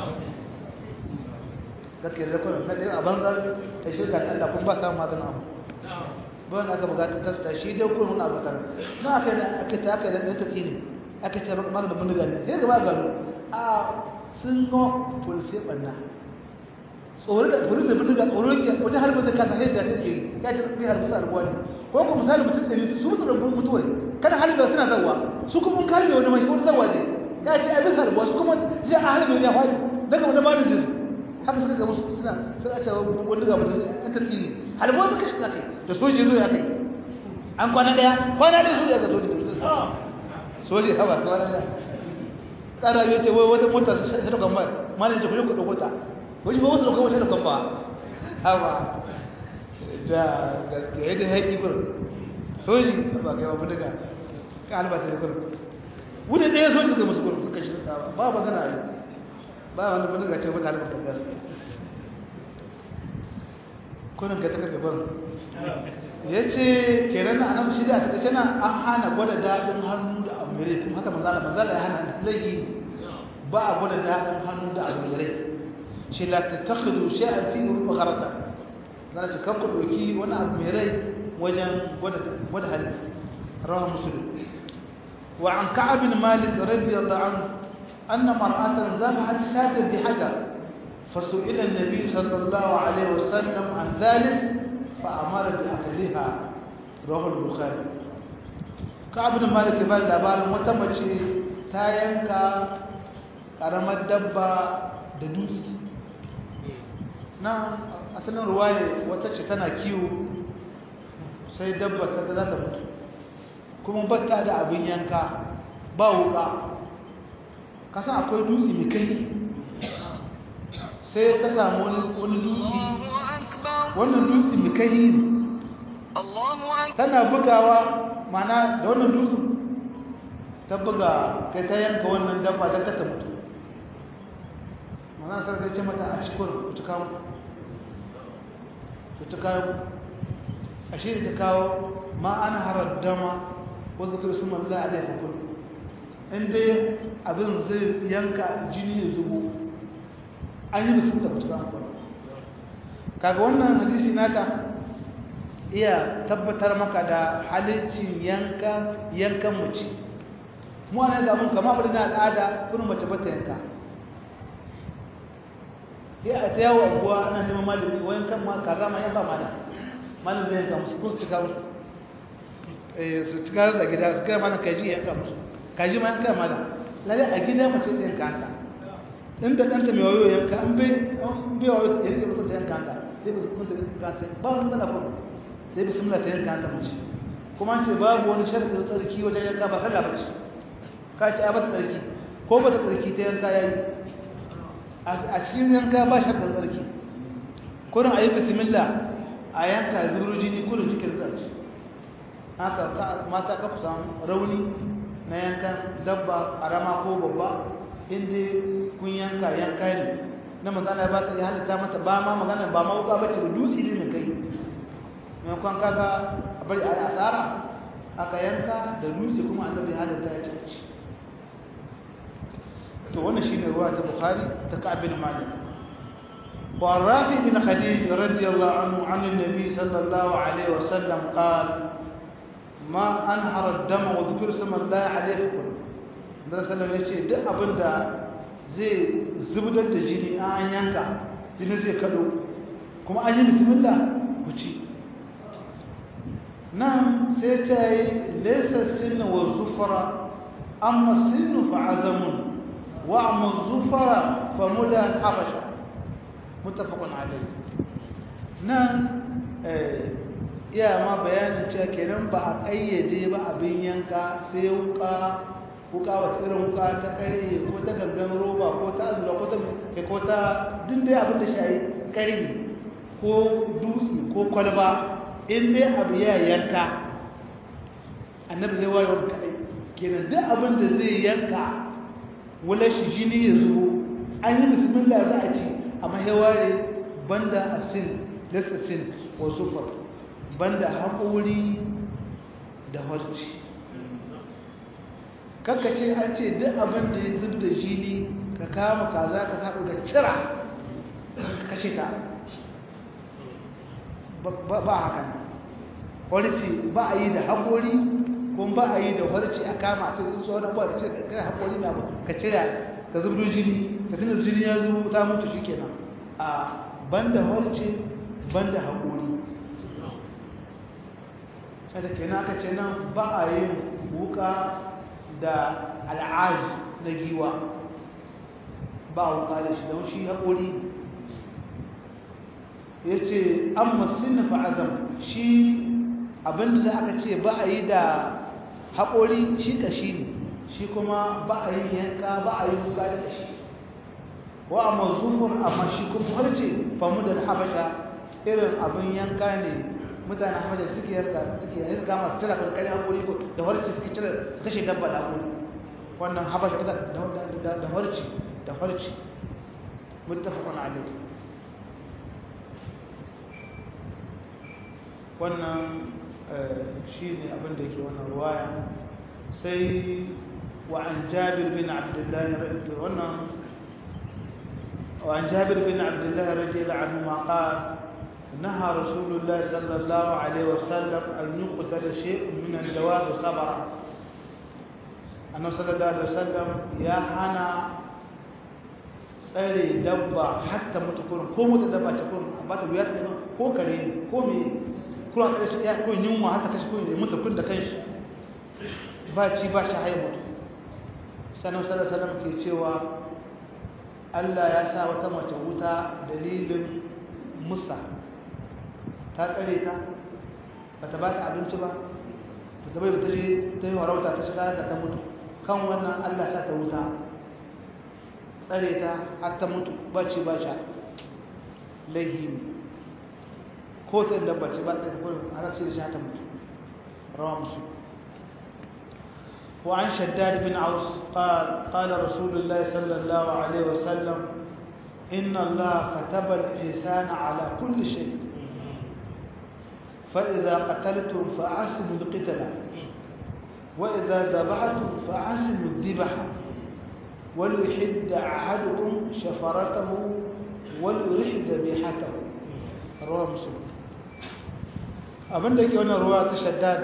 kakka da kurin na dai a banza ta shirka da Allah kun ba samun maganin abu ba wani aka bugata tasta shi dai kurin wani abu tare na aka yi aka ta aka yi da ta tsini aka ce maganin bindiga ne sai gaba gano a sun go polisi banna tsoro da polisi bindiga tsoro ke wajen harbin da kasa sai da ta ke ya ce sai harbin sa albuwa ne ko kuma misali mutum ɗari su mutu da mutuwai kada harbe suna zawa su kuma karbe wani mai wani zawa ne ya ce a bisa ruwa su kuma ji a harbe ne ya faɗi daga wani ba da jinsu haka suka gamu suna sun a cewa wani ga mutum an ta tsini harbe wasu kashi na kai da soji zo ya kai an kwana ɗaya kwana ɗaya soji aka soji soji hawa kwana ɗaya ƙara biyu ce wai wata mota su shi da kwamba malin ce kuɗi kuɗi mota wani ba wasu da kwamba shi da kwamba hawa da gaskiya yadda ya yi kurin soji ba kai babu daga ka albata da kurin wuce ɗaya soji suka musu kurin suka shi ta ba ba gana ne ba wani kurin ga ce mata albata da gasu kurin ka taka gabar ya ce kenan a nan shirya ta kace na an hana gwada daɗin hannu da abu mere kuma haka manzala manzala ya hana zai yi ba a gwada daɗin hannu da abu mere shi la ta takhidu shay'an fi rubu gharata zana ce kakku doki wani abu mere wajen gwada gwada hali rawa muslim wa an ka'ab bin malik radiyallahu anhu anna mar'atan zabahat shatan bi hajar فسئل النبي صلى الله عليه وسلم عن ذلك فأمر بأكلها رواه البخاري كعب بن مالك بن labarin wata mace ta yanka karamar dabba da dutse na asalin ruwa ne wata ce tana kiwo sai dabba ta ga za ta mutu kuma batta da abin yanka ba wuka kasan akwai dutse mai kai sai ta samu wani dutse wannan dutse mai kai ne tana bugawa mana da wannan dutsen ta buga kai ta yanka wannan dabba don ta mutu mana sarki ce mata a cikin kuta kawo kuta kawo a shi ta kawo ma an harar dama wanzu kai sun malla a laifin kudu inda abin zai yanka jini ya zubo an yi musu da kuta kawo kaga wannan hadisi naka iya tabbatar maka da halicin yanka yankan mace mu ana ga mun kama bari na al'ada kuma mace bata yanka ya a ta yawo abuwa ana neman malami wayan kan ma kaza ma yanka mana malam zai yanka musu ko su cika musu eh su cika da gida su kai mana kaji yanka musu kaji ma yanka mana lalle a gida mace zai yanka ta inda ɗanta mai wayo yanka an bai an bai wayo ta yanka musu ta yanka ta sai ba su kuma ta yanka ta ba wani mana kuma sai bismillah ta yanka ta mace kuma an ce babu wani sharadin tsarki wajen yanka ba sallah bace ka ce a bata tsarki ko bata tsarki ta yanka yayi a cikin yanka ba sharadin tsarki kurin ayi bismillah a yanka zuru jini kurin cikin tsarki haka mata ka fi samu rauni na yankan dabba karama ko babba inda kun yanka yanka ne na magana ba ta yi halitta mata ba ma magana ba ma wuka bace ba dutse ne mai kai maimakon kaga a bari a asara aka yanka da dutse kuma annabi halatta ya ci to wannan shine ruwa ta bukhari ta ka'ab bin malik wa rafi bin khadij radiyallahu anhu an annabi sallallahu alaihi wasallam qala ma anhara ad-dam wa dhikra sama Allah alaihi da sallallahu yace duk abinda zai zubdar da jini an yanka jini zai kado kuma an yi bismillah ku ci nan sai ta yi laisa sinna wa zufara amma sinnu fa azamun wa amma zufara fa muda habasha muttafaqun alayhi nan iya ma bayanin cewa kenan ba a kayyade ba abin yanka sai wuka wuka wata irin wuka ta kare ko ta gangan roba ko ta azura ko ta ko ta dindai abin da shayi kare ko dutse ko kwalba in dai abu ya yanka annabi zai wayo kadai kenan duk abin da zai yanka wala shi jini ya zubo an yi bismillah za a ci amma ya ware banda asin lasa sin wa sufar banda haƙori da harci kakka ce an ce duk abin da ya zub da jini ka kama kaza ka saɓo da cira ka kashe ta ba haka harci ba a yi da haƙori kuma ba a yi da harci a kama a cikin tsohon abuwa ka ce kai haƙori na ka cira ka zubdo jini ka tuna jini ya zubo ta mutu shi kenan a banda harci banda haƙori kada kenan aka ce nan ba a yin wuka da al'aji na giwa ba a wuka da shi don shi haƙori ya ce an masu fa'azam shi abinda za aka ce ba a yi da haƙori shi ƙashi ne shi kuma ba a yi yanka ba a yi wuka da ƙashi wa a mazufur amma shi kuma harce famu da habasha irin abin yanka ne mutane habasha suke yanka suke yanka masu cire ƙarƙarin haƙori ko da harce suke cire kashe dabba da haƙori wannan habasha da harce da harce muttafaqun alayhi wannan shi ne abin da yake wannan ruwaya sai wa an jabir bin abdullahi wannan wa an jabir bin abdullahi radiyallahu anhu ma qala نهى رسول الله صلى الله عليه وسلم أن يقتل شيء من الدواب صبرا أنه صلى الله عليه وسلم يا هنا tsare dabba hatta mutu kurin ko mutu dabba ta kurin ba ta biya ta ko kare ne ko me kuma kada shi ya ko yunwa haka kashi ko mutu kun da kanshi ba ci ba shi haye mutu sanan sallallahu alaihi wasallam ke cewa Allah ya sa wata mace wuta dalilin musa ta tsare ta bata ba ta abinci ba ta bai bata je ta yi warauta ta shiga da ta mutu kan wannan Allah sa ta wuta tsare ta har ta mutu bacci ba sha laihi ne ko ta inda bacci ba ta tafi har sai da sha ta mutu rawa musu وعن شداد بن عوس قال قال رسول الله صلى الله عليه وسلم إن الله كتب الإحسان على كل شيء فإذا قتلتم فأحسنوا القتل وإذا ذبحتم فأحسنوا الذبح وليحد أحدكم شفرته وليرح ذبيحته رواه مسلم abin da ke wannan ruwa ta shaddad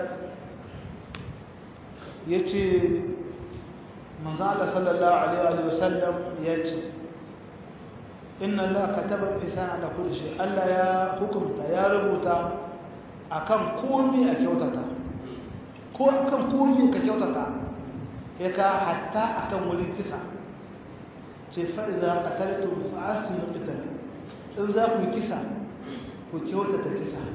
ya ce manzan Allah sallallahu Alaihi wasallam ya ce inna Allah katabar isana da kudu shi Allah ya hukumta ya rubuta akan komi a kyautata ko akan komi ka kyautata ya ka hatta akan wurin kisa ce fa'iza qataltum fa asinu qital in za ku kisa ku kyautata kisa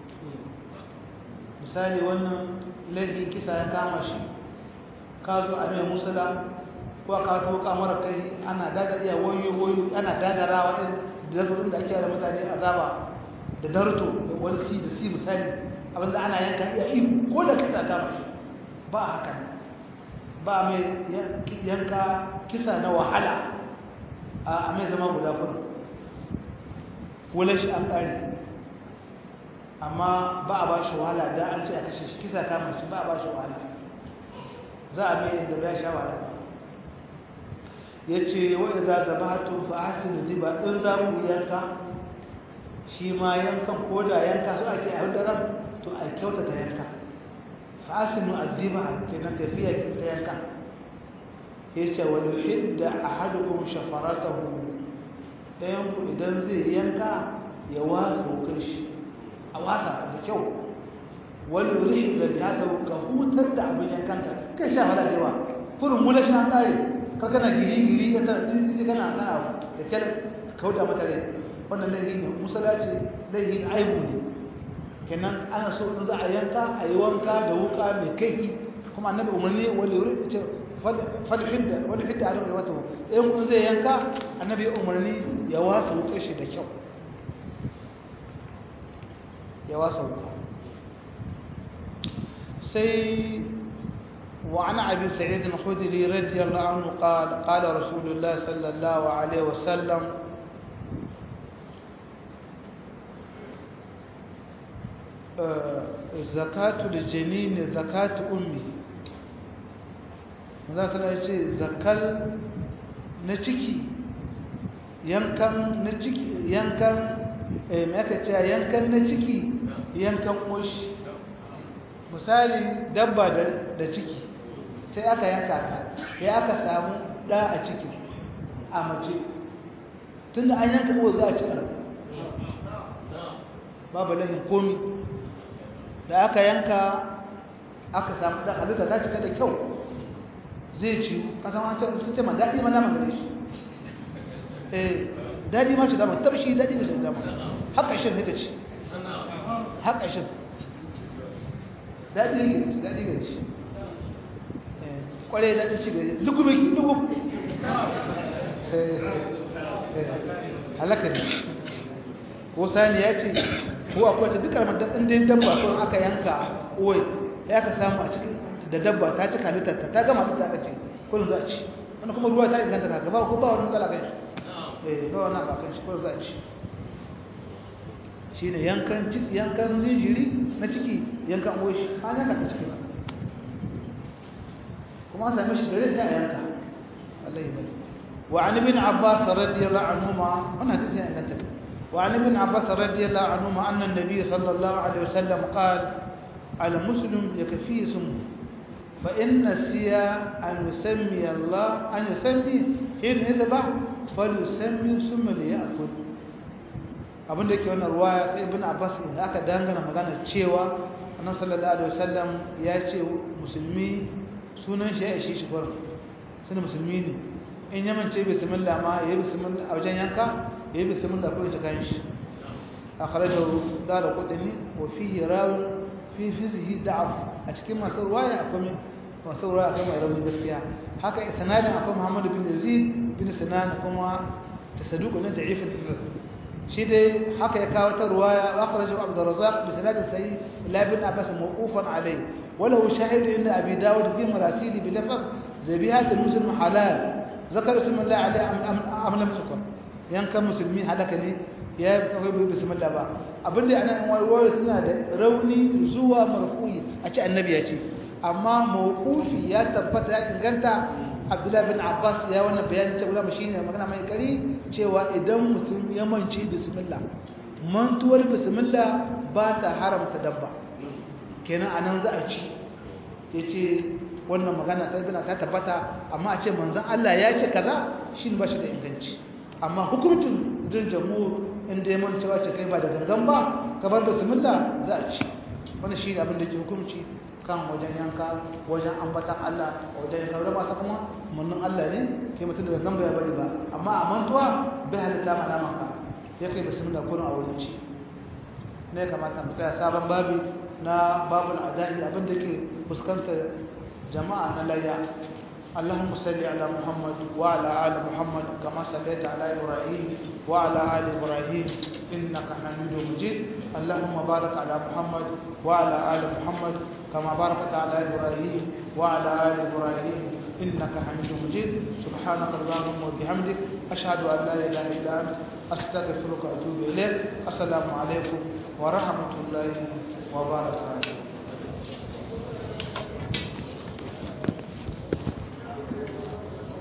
misali wannan laifin kisa ya kama shi ka zo a mai musula ko ka to kamar kai ana dada iya wayo wayo ana dadarawa in da zazzabin da ake da mutane azaba da darto da wani si da si misali abinda ana yanka iya ihu ko da kisa kama shi ba haka ba mai yanka kisa na wahala a mai zama guda kudu wula shi an ƙari amma ba a ba shi wahala da an ce a kashe shi kisa kama shi ba a ba shi wahala za a mai inda ba sha wahala ya ce wa iza zabatun fa ahsinu diba in za ku yanka shi ma yankan ko da yanka su ake a ran to a kyautata yanka fa ahsinu addiba kenan kafiya kin ta yanka yace wa yuhidda ahadukum shafaratahu dayan ku idan zai yanka ya wasa kai shi a wasa da kyau wal yurih zakata ka hutar da abin yankan ka kai sha fara da yawa kurun mula sha kare ka kana giri giri ka tana tsinci kana kana da kyal kauda mata rai wannan laihi ne musalaci laihi ne aibu ne kenan ana so in za a yanka a yi wanka da wuka mai kai kuma annabi umarni wani wuri ce falfidda wani fidda adam ya wata ɗayan kun zai yanka annabi umarni ya wasa wuka shi da kyau ya wasa wuka sai وعن أبي سعيد الخدري رضي الله عنه قال قال رسول الله صلى الله عليه وسلم zakatu da janini zakatu ummi za su na ce zakal na ciki yankan na ciki yankan mai aka ce yankan na ciki yankan ƙoshi misali dabba da ciki sai aka yanka ta sai aka samu ɗa a ciki a mace tun da an yanka ko za a ci babu lahin komi da aka yanka aka samu dan halitta ta cika da kyau zai ci kasan wancan sun ce ma daɗi ma naman gare shi eh daɗi ma ci dama tabshi daɗi da shi dama haka shin nika ci haka shin daɗi ne ci daɗi gare shi kwarai daɗin ci gare lugu miki lugu halaka ne ko sani ya ce ko akwai ta duka mata ɗin dabba ko aka yanka oyi ya ka samu a cikin da dabba ta cika halittarta ta gama ta aka ce kullum za a ci wani kuma ruwa ta inganta ka gaba ko ba wani matsala kan shi eh ba wani ba kan shi kullum za a ci shi ne yankan yankan jinjiri na ciki yanka an goyi shi an yanka ta ciki ba kuma an same shi da rai sai a yanka wallahi bane wa an ibn abbas radiyallahu anhuma wannan hadisi ya inganta wa an ibn abbas radiyallahu anhuma anna an-nabiy sallallahu alaihi wasallam qala al-muslim yakfi ismu fa in nasiya an yusammi Allah an yusammi hin yasbah falyusammi summa liya'kul abin da yake wannan ruwaya ta ibn abbas inda aka dangana magana cewa annabi sallallahu alaihi wasallam ya ce musulmi sunan shi ya ishe shi gurin sunan musulmi ne in yaman ce bismillah ma yayi bismillah a wajen yanka yayi bismillah ko ya kan shi akhrajahu dar qutni wa fihi rawi fi fizihi da'af a cikin masu ruwaya akwai masu ruwaya akwai mai rauni gaskiya haka sanadin akwai muhammad bin yazid bin sinan kuma tasadduq ne da'if al-fiqh shi dai haka ya kawo ta ruwaya akhrajahu abdur razzaq bi sanadin sahih la bin abbas mawqufan alayhi وله شاهد عند أبي داود في مراسيل بلفظ ذبيحة المسلم حلال ذكر اسم الله عليه أم, أم لم يذكر yan kan musulmi halaka ne ya yi kawai bai bismillah ba abin da ana warware suna da rauni zuwa marfu'i a ce annabi ya ce amma mawqufi ya tabbata ya inganta abdullahi bin abbas ya wannan bayani cewa shi ne magana mai kari cewa idan mutum ya mance bismillah mantuwar bismillah ba ta haramta dabba kenan anan za a ci yace wannan magana ta bina ta tabbata amma a ce manzon Allah ya ce kaza shi ba shi da inganci amma hukuncin din jamhur inda ya manta wace kai ba da gangan ba kabar bismillah za a ci wannan shi ne abin da ke hukunci kan wajen yanka wajen ambatan Allah wajen yanka da masu kuma munnin Allah ne ke mutum da nan bai bari ba amma a mantuwa bai halitta ma naman ka ya kai bismillah kurin a wurin ci ne kamata mu tsaya sabon babi na babul adai abin da ke fuskantar jama'a na layya اللهم صل على محمد وعلى آل محمد كما صليت على إبراهيم وعلى آل إبراهيم إنك حميد مجيد اللهم بارك على محمد وعلى آل محمد كما باركت على إبراهيم وعلى آل إبراهيم إنك حميد مجيد سبحانك اللهم وبحمدك أشهد أن لا إله إلا أنت أستغفرك وأتوب إليك السلام عليكم ورحمة الله وبركاته